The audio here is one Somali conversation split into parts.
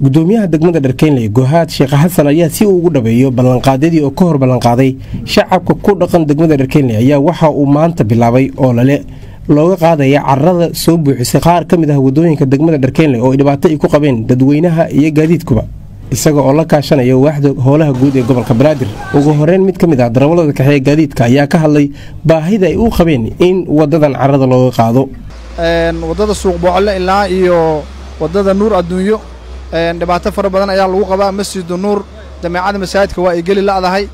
gudoomiyaha degmada dharkeynley gohaad sheekh xasan ayaa si uu ugu dhabeeyo ballanqaadyadii oo ka hor ballanqaaday shacabka ku dhaqan degmada dharkeynley ayaa waxa uu maanta bilaabay oo lale looga qaadaya carada soo buuxisay qaar ka mid ah wadooyinka degmada dharkeynley oo ay dhibaato ay ku qabeen dadweynaha iyo gaadiidkuba isaga oo la kaashanaya waaxda howlaha guud ee gobolka banaadir ugu horeyn mid ka mid ah darawalada kaxeeye gaadiidka ayaa ka hadlay baahida ay u qabeen in wadadan carada looga qaado wadada suuq boocle ilaa iyo wadada nuur adduunyo dhibaato fara badan ayaa lagu qabaa masjidu nuur jameecada masaajidka waa ay geli la'dahay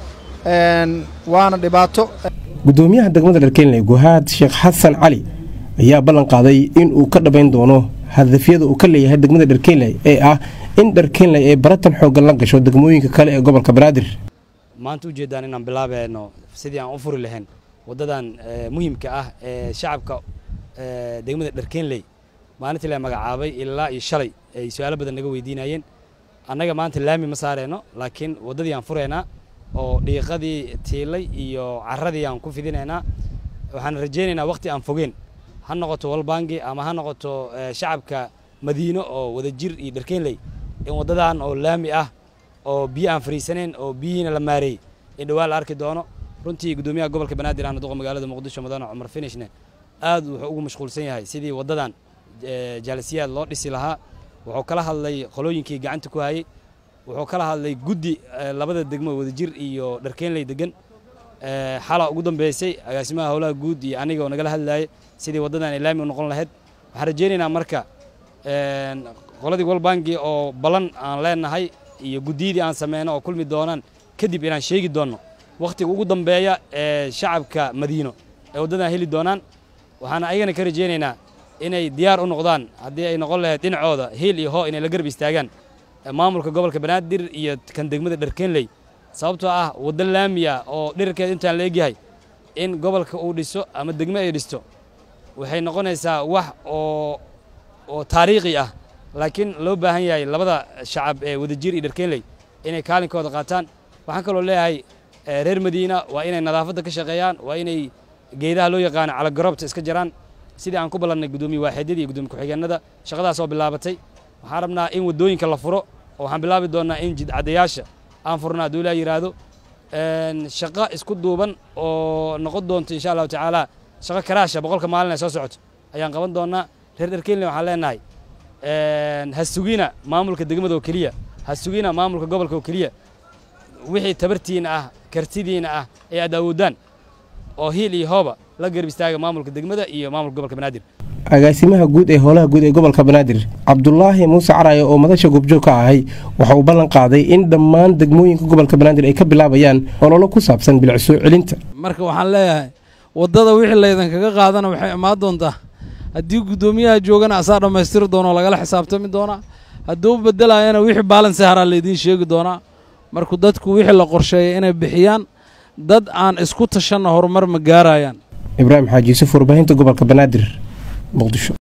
waana dhibaato gudoomiyaha degmada dharkeynley guhaad sheekh xasan cali ayaa ballan qaaday in uu ka dhabayn doono hadafyada uu ka leeyahay degmada dharkeynley ee ah in dharkeynley ay baratan xooggan la gasho degmooyinka kale ee gobolka banaadir maanta ujeeddaan inaan bilaabayno sidii aan u furi lahayn waddadan muhiimka ah ee shacabka degmada dharkeynley maalintii la magacaabay ilaa iyo shalay ay su-aalo badan naga weydiinayeen annaga maanta laami ma saareyno laakiin waddadii aan furaynaa oo dhiiqadii tiilay iyo carradii aan ku fidinaynaa waxaan rajaynaynaa wakhti aan fogeen ha noqoto walbangi ama ha noqoto shacabka madiino oo wadajir iyo dharkeynley in waddadan oo laami ah oo biyo aan fariisaneen oo biyihiina la maareeyey in dhowaan la arki doono runtii guddoomiyaha gobolka banaadir ahna duqa magaalada muqdisho mudane cumar finishne aad wuxuu ugu mashquulsan yahay sidii waddadan jaalisiyaad loo dhisi lahaa wuxuu kala hadlay qolooyinkii gacanta ku hayey wuxuu kala hadlay guddi labada degmo wadajir iyo dharkeynley degan xala ugu dambeysay agaasimaha howlaha guud iyo aniga oo nagala hadlayay sidii waddadan ay laami u noqon lahayd waxaan rajaynaynaa marka qoladii walbangi oo ballan aan leenahay iyo guddiyadii aan sameyno oo kulmi doonaan kadib inaan sheegi doonno wakhtiga ugu dambeeya ee shacabka madiino ay waddadan heli doonaan waxaan ayagana ka rajaynaynaa inay diyaar u noqdaan haddii ay noqon lahayd dhinacooda hiil iyo hoo inay la garb istaagaan maamulka gobolka banaadir iyo kan degmada dharkeynley sababtoo ah waddo laamiya oo dhirarkeeda intaan la egyahay in gobolka uu dhiso ama degme ay dhisto waxay noqonaysaa wax oo oo taariikhi ah laakiin loo baahan yahay labada shacab ee wadajir iyo dharkeynley inay kaalinkooda qaataan waxaan kaloo leeyahay reer madiina waa inay nadaafadda ka shaqeeyaan waa inay geedaha loo yaqaano calagarobta iska jaraan sidii aan ku ballannay guddoomiye waaxidyadii iyo guddoomiye ku-xigeenada shaqadaas oo bilaabatay waxaan rabnaa in waddooyinka la furo oo waxaan bilaabi doonnaa in jidcadayaasha aan furno hadduu ilaa yidhaahdo shaqo isku duuban oo noqon doonto insha allahu tacaala shaqo karaasha boqolka maalin ay soo socoto ayaan qaban doonnaa reer dharkeynle waxaan leenahay ha sugina maamulka degmada oo keliya ha sugina maamulka gobolka oo keliya wixii tabartiina ah kartidiina ah ee aad awoodaan oo hiil iyo hooba la garb istaaga maamulka degmada iyo maamulka gobolka banaadir agaasimaha guud ee howlaha guud ee gobolka banaadir cabdulaahi muuse caraaye oo madasha goobjoog ka ahay waxa uu ballan qaaday in dhammaan degmooyinka gobolka banaadir ay ka bilaabayaan ololo ku saabsan bilic soo celinta marka waxaan leeyahay waddada wixii laydinkaga qaadana waxay imaan doontaa haddii guddoomiyaha joogana asaa dhammaystiri doonoo lagala xisaabtami doonaa hadduu bedelaayana wixii baalansi haraa laydiin sheegi doonaa marku dadku wixii la qorsheeyay inay bixiyaan dad aan isku tashanna horumar ma gaarayaan ibraahim xaaji yuusuf warbaahinta gobolka banaadir muqdisho